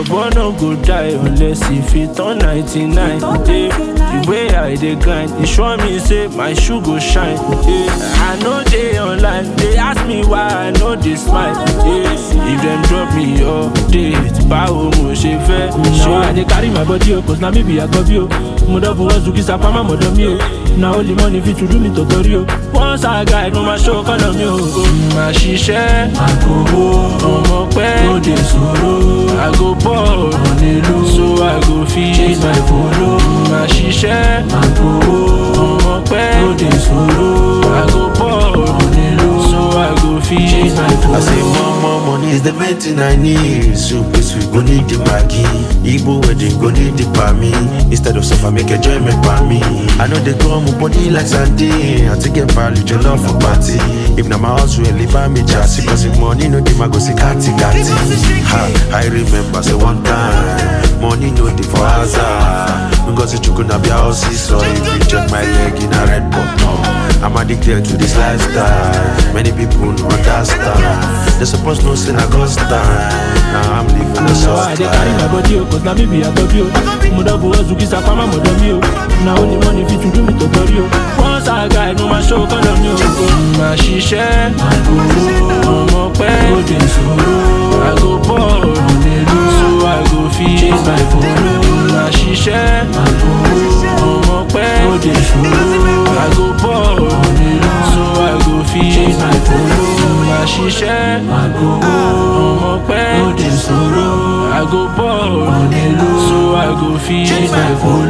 boy no go die unless e fit turn 99 yeah. the way i dey grind e sure me say my shoe go shine yeah. i no dey online dey ask me why i no dey smile yeah. if dem drop me update báwo mo ṣe fẹ́ Now I dey carry my body o, cause na me be Agobi o. Mo double hustle kí sapama mọ̀dọ̀ mi o. Na only money fit to do me tọ̀tọ̀rí o. Once I guide, mo máa show kọ́nà mi o. máa ṣiṣẹ́ àkówó ọmọ pẹ́ lóde ṣòro àgò bọ́ọ̀lù nílò so àgò fi chase my follow máa ṣiṣẹ́ àkówó ọmọ pẹ́ lóde ṣòro àgò bọ́ọ̀lù nílò so àgò fi chase my follow. I say more, more money is the main thing I need. So please we go need the Maggi. Igbo wedding go need the me. Instead of suffer, make enjoyment by me. I know they come up body like Sunday. I take a value your love for party. If na my house will leave me just cause if money no dey, I go see kati kati. Ha, I remember say one time, money no dey for hazard. Because you could not be a house, so if you check my leg in a red button. I'm addicted to this lifestyle. Many people don't understand. They supposed no sin I got stand. Now I'm living the Now I soft dey carry my life. body o, cause na me be Agobi o. Mo double hustle kí sapama mọ̀dọ̀ mi o. Na only money fit to do me tọ̀tọ̀rí o. Once I guide, mo máa show kọ́nà mi o. máa ṣiṣẹ́ àkówó ọmọ pẹ́ lóde ṣòro àgò bọ́ọ̀lù nílò so àgò fi chase my follow máa ṣiṣẹ́ àkówó ọmọ pẹ́ lóde ṣòro àgò bọ́ọ̀lù nílò so àgò fi chase my follow máa ṣiṣẹ́ àkówó ọmọ pẹ́ lóde ṣòro àgò bọ́ọ̀lù nílò so àgò fi chase my follow.